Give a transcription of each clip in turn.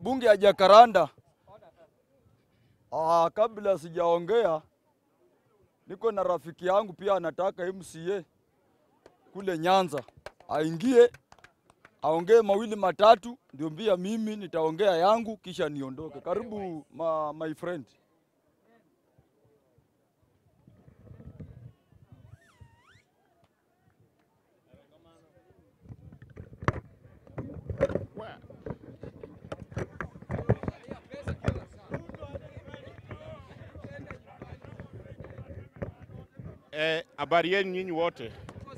bunge ya Jakaranda. Ah, kabla sijaongea, niko na rafiki yangu pia anataka MCA kule Nyanza, aingie aongee mawili matatu, ndio pia mimi nitaongea yangu kisha niondoke. Karibu ma, my friend. Eh, habari yenu nyinyi wote.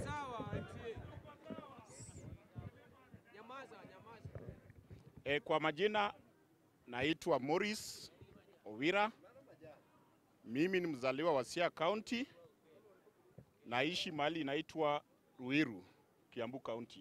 Eh, kwa majina naitwa Morris Owira. Mimi ni mzaliwa wa Siaya County. Naishi mahali inaitwa Ruiru, Kiambu County.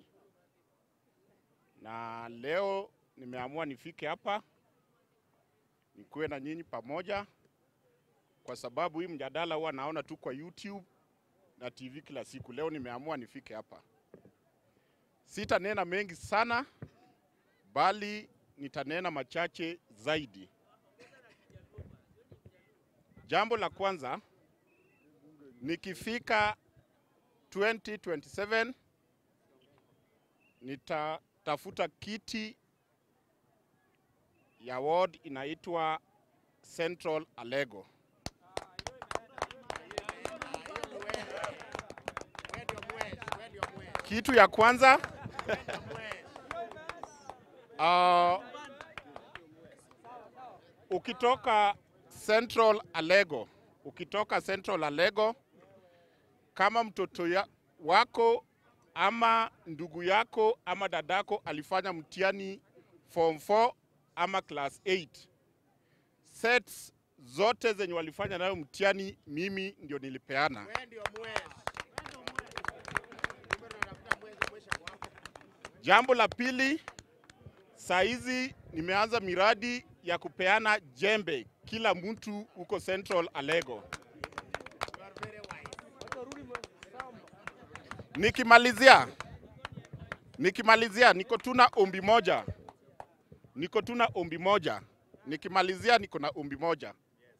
Na leo nimeamua nifike hapa nikuwe na nyinyi pamoja kwa sababu hii mjadala huwa naona tu kwa YouTube na TV kila siku. Leo nimeamua nifike hapa. Sitanena mengi sana, bali nitanena machache zaidi. Jambo la kwanza, nikifika 2027 nitatafuta kiti ya ward inaitwa Central Alego. Kitu ya kwanza uh, ukitoka Central Alego, ukitoka Central Alego, kama mtoto ya, wako ama ndugu yako ama dadako alifanya mtihani form 4 ama class 8 sets zote zenye walifanya nayo mtihani, mimi ndio nilipeana. Jambo la pili, saa hizi nimeanza miradi ya kupeana jembe kila mtu huko Central Alego. Nikimalizia, nikimalizia, niko tuna ombi moja, niko tuna ombi moja. Nikimalizia, niko na ombi moja.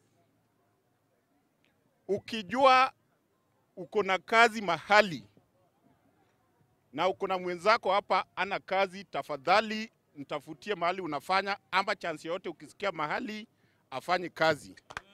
Ukijua uko na kazi mahali na uko na mwenzako hapa ana kazi, tafadhali mtafutie mahali unafanya, ama chance yoyote ukisikia mahali afanye kazi.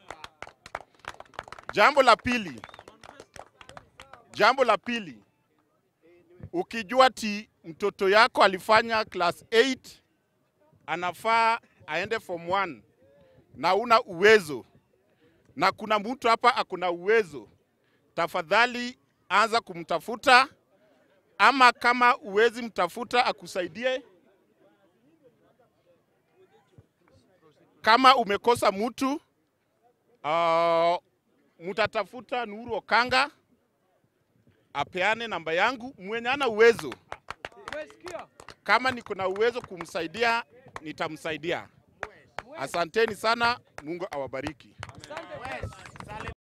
Jambo la pili, jambo la pili, ukijua ti mtoto yako alifanya class 8 anafaa aende form 1 na una uwezo na kuna mtu hapa akuna uwezo, tafadhali anza kumtafuta ama kama uwezi mtafuta akusaidie. Kama umekosa mtu uh, mtatafuta Nuru Okanga apeane namba yangu, mwenye ana uwezo. Kama niko na uwezo kumsaidia, nitamsaidia. Asanteni sana, Mungu awabariki. Asante.